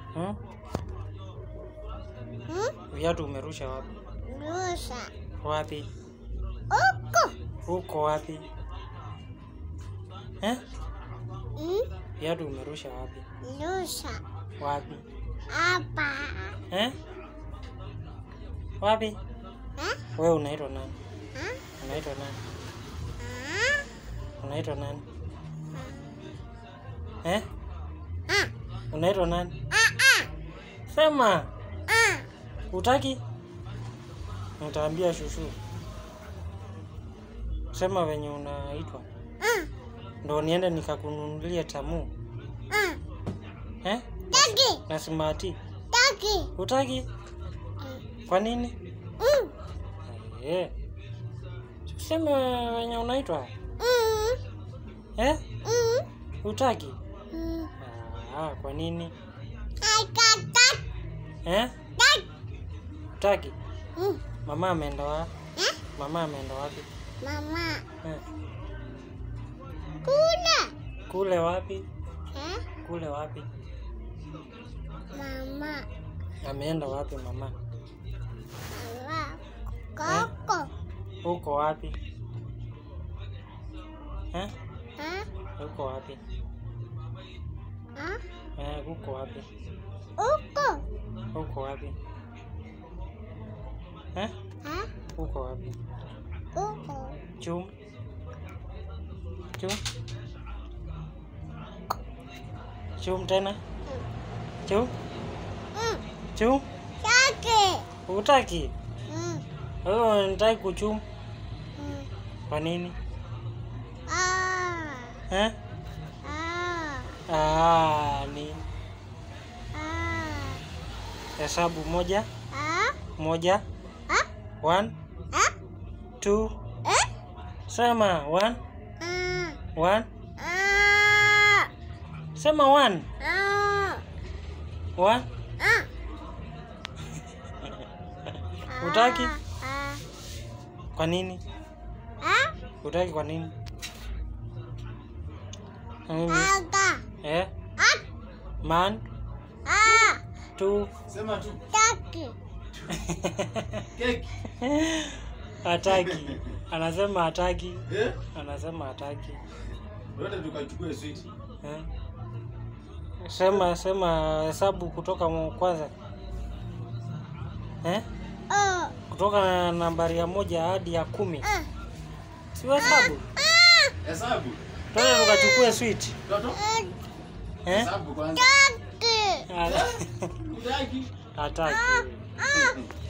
Hmm? Hmm? Viatu umerusha wapi? Rusha. Wapi? Huko. Uko wapi? Eh? Hmm? Viatu umerusha wapi? Rusha. Wapi? Hapa. Eh? Wapi? Eh? Wewe unaitwa nani? Ah? Unaitwa nani? Ah? Unaitwa nani? Eh? Ah. Unaitwa nani? Ah, ah. Sema. Ah. Utaki? Nitaambia shushu. Sema venye unaitwa. Ah. Ndo niende nikakununulia tamu. Ah. Eh? Taki. Na simati. Taki. Utaki? Kwa nini? Mm. Eh. Sema venye unaitwa. Mm. Eh? Mm. Utaki? Mm. Ah, kwa nini? Aikata. Eh? Tak. Utaki? Mm. Mama ameenda wapi? Eh? Mama ameenda wapi? Mama. Eh. Kula. Kule wapi? Eh? Kule wapi? Mama. Ameenda wapi mama? Mama. Koko. Uko wapi? Eh? Ah? Uko wapi? Ah? Eh, uko wapi? Huko. Uko wapi? Eh? Ah? Uko wapi? Huko. Chum. Chum. Chum tena. Chum. Mm. Chum. Taki. Utaki? Mm. Wewe unataka kuchum. Mm. Kwa nini? Ah. Eh? Ah. Ah, ni Ah. hesabu moja, Ah? moja, Ah? one, Ah? two. Eh? Sema one, Ah. one. Ah. Sema one, Ah. one. Ah. Hutaki? Ah. Kwa nini? Ah? Utaki kwa nini? Mm, Aga. Eh? Ah. Man, Ah. two. Sema tu. Taki. Keki. Hataki. Anasema hataki. Eh? Anasema hataki. Wote tukachukue sweet. Eh? Sema sema hesabu kutoka mu- kwanza. Eh? Oh. Kutoka na nambari ya moja hadi ya kumi. Ah. Si hesabu. Ah. Hesabu. Twende tukachukue sweet. Toto. Ah. Eh? Hesabu kwanza. Taki. Utaki. Hataki. Ah.